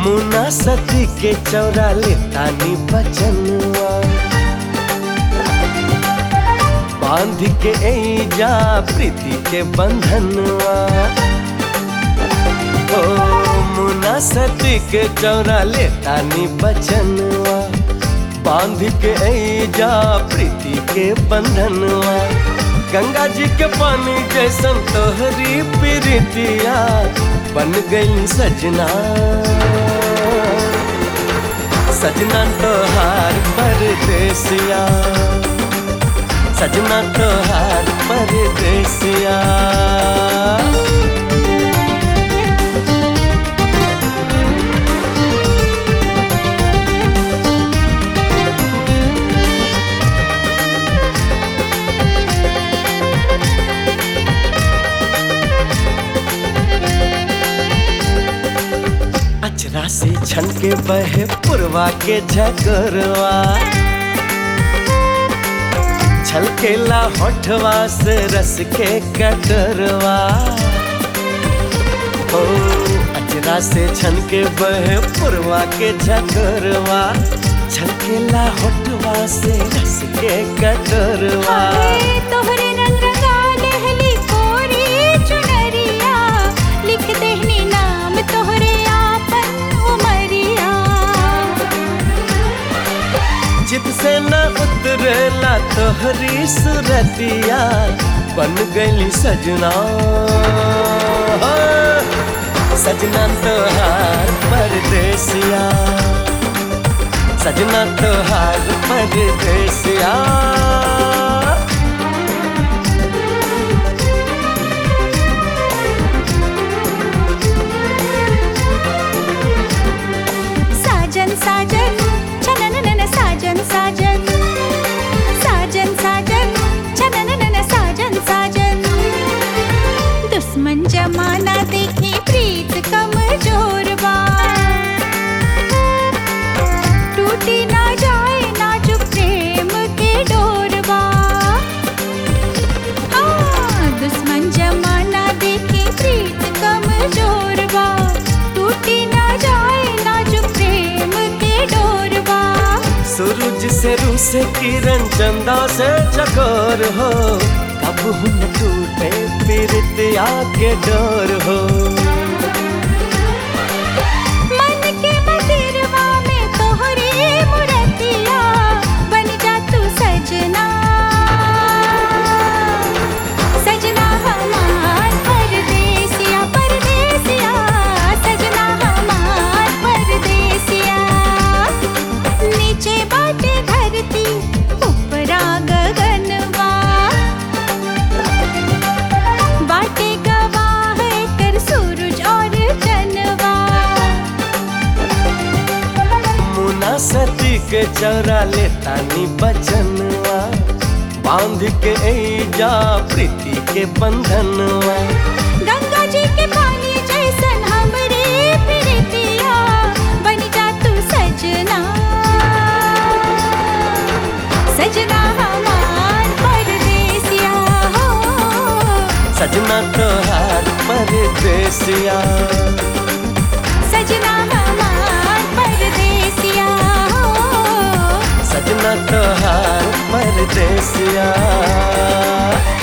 मुना सती के चौरा ले तानी बचनवा बांध के जा प्रीति के बंधनवा ओ मुना सती के चौरा ले तानी बचनवा बांध के जा प्रीति के बंधनवा गंगा जी के पानी जैसन तोहरी प्रीतिया बन गई सजना सजना तोहार परदेसिया सजना तोहार परदेसिया अचरा से छन के बहे पुरवा के झकरवा छलकेला होठवा से रस के कटरवा ओ अचरा से छन के बहे पुरवा के झकरवा छलकेला होठवा से रस के कटरवा हाय तोहरे रंग रंगा लहली कोरी चुनरिया लिख देहनी नाम तोहरे आपन उमरिया चित से न उतरेला तोहरी सुरतिया बन गई सजना सजना तोहार परदेसिया सजना तोहार परदेसिया साजन साजन छनननन साजन साजन साजन साजन छनननन साजन साजन दुश्मन जमाना देखी प्रीत कमजोर बा टूटी ना जाए नाजुक प्रेम के डोरबा आ, दुश्मन जमाना देखी प्रीत कमजोर बा टूटी ना जाए नाजुक प्रेम के डोरबा सूरज से रू से किरण चंदा से चकोर हो कब हुन टूटे पीरतिया के डोर हो मन के मंदिरवा में तोहरे मूर्तिया बन जा तू सजना सजना हमार परदेसिया परदेसिया सजना हमार परदेसिया नीचे बाटे धरती ऊपरा गगनवा बाटे गवाह कर सूरज और चनवा मुना सती के चौरा ले तानी बचनवा बांध के जा प्रीति के बंधनवा गंगा जी के पानी जैसन हमरे प्रीतिया बन जा तू सजना सजना हमार परदेसिया हो सजना तोहार परदेसिया सजना हमार परदेसिया हो सजना तोहार परदेसिया